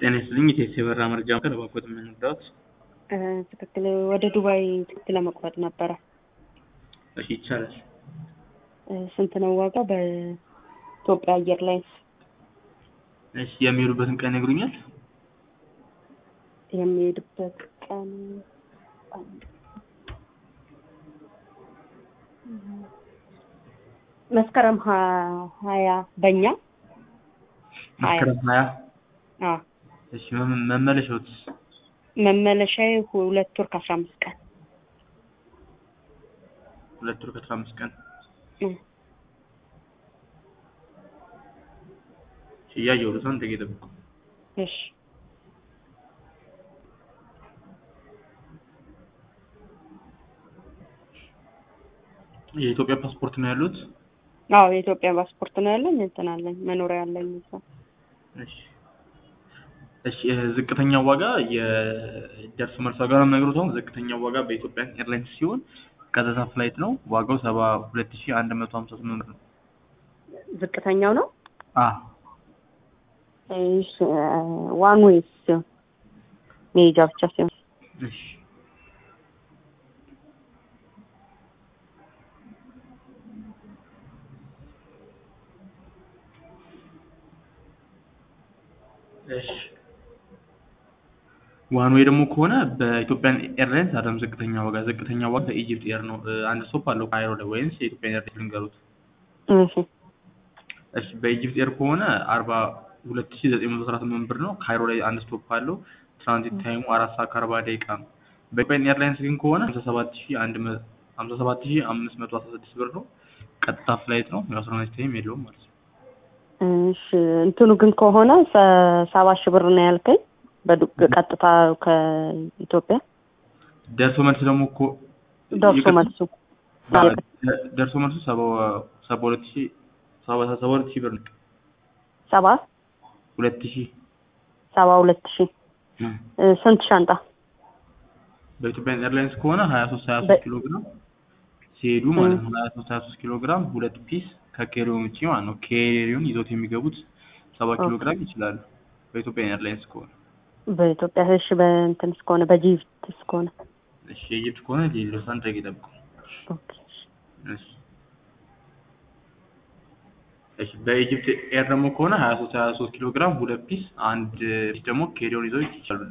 ጤና ይስጥልኝ የቴክሲ የበረራ መረጃ ማዕከል እባክዎት ምን ልርዳዎት? ትክክል ወደ ዱባይ ትኬት ለመቁረጥ ነበረ። እሺ ይቻላል። ስንት ነው ዋጋው? በኢትዮጵያ አየር ላይንስ እሺ የሚሄዱበትን ቀን ይነግሩኛል? የሚሄድበት ቀን መስከረም ሀ- ሀያ በእኛ ሀያ መስከረም ሀያ አዎ እሺ መመ- መመለሻዎትስ? መመለሻዬ ሁለት ወር ከአስራ አምስት ቀን ሁለት ወር ከአስራ አምስት ቀን እም። እሺ እያየሁት ነው አንድ ደቂቃ ይጠብቁ። እሺ የኢትዮጵያ ፓስፖርት ነው ያሉት? አዎ የኢትዮጵያ ፓስፖርት ነው ያለኝ እንትን አለኝ መኖሪያ አለኝ እዛ እሺ እሺ እ ዝቅተኛው ዋጋ የደርሶ መልስ ዋጋ ነው የምነግሮት አሁን ዝቅተኛው ዋጋ በኢትዮጵያ ኤርላይንስ ሲሆን ቀጥታ ፍላይት ነው ዋጋው ሰባ ሁለት ሺህ አንድ መቶ ሀምሳ ስምንት ብር ነው። ዝቅተኛው ነው አ እሺ ዋን ዌይስ ሲሆን መሄጃ ብቻ ሲሆን እሺ እሺ ዋን ዌይ ደግሞ ከሆነ በኢትዮጵያን ኤርላይንስ አይደለም ዝቅተኛ ዋጋ ዝቅተኛ ዋጋ በኢጂፕት ኤር ነው እ አንድ ስቶፕ አለው ካይሮ ላይ ወይንስ የኢትዮጵያን ኤርላይንስ ልንገሩት? እሺ እሺ በኢጂፕት ኤር ከሆነ አርባ ሁለት ሺህ ዘጠኝ መቶ አስራ ስምንት ብር ነው ካይሮ ላይ አንድ ስቶፕ አለው ትራንዚት ታይሙ አራት ሰዓት ከአርባ ደቂቃ ነው። በኢትዮጵያን ኤርላይንስ ግን ከሆነ ሀምሳ ሰባት ሺህ አንድ መ ሀምሳ ሰባት ሺህ አምስት መቶ አስራ ስድስት ብር ነው ቀጥታ ፍላይት ነው ያው አስራ ሁለት ታይም የለውም ማለት ነው። እሺ እንትኑ ግን ከሆነ ሰ- ሰባ ሺህ ብር ነው ያልከኝ በዱ- ቀጥታ ከኢትዮጵያ ደርሶ መልስ ደግሞ እኮ ደርሶ ይቅርታ፣ መልሱ ባ- ደ- ደርሶ መልሱ ሰባ ሰባ ሁለት ሺህ ሰባ ሰባ ሁለት ሺህ ብር ነው ሰባ ሁለት ሺህ ሰባ ሁለት ሺህ እ ስንት ሻንጣ በኢትዮጵያን ኤርላይንስ ከሆነ ሀያ ሶስት ሀያ በ- ሶስት ኪሎ ግራም ሲሄዱ ማለት ነው ሀያ ሶስት ሀያ ሶስት ኪሎ ግራም ሁለት ፒስ ከኬሪዮን ውጪ ማለት ነው ኬሪዮን ይዞት የሚገቡት ሰባ ኪሎ ኦኬ። ግራም ይችላሉ በኢትዮጵያን ኤርላይንስ ከሆነ በኢትዮጵያ እሺ በእንትን እስከሆነ በጂፕት እስከሆነ እሺ የኢጅፕት ከሆነ ሌሎስ አንድ ደቂቃ ይጠብቁ ኦኬ እሺ እሺ በኢጅፕት ኤር ደግሞ ከሆነ ሀያ ሶስት ሀያ ሶስት ኪሎ ግራም ሁለት ፒስ አንድ ፒስ ደግሞ ኬሪዮን ይዘው ይችላሉ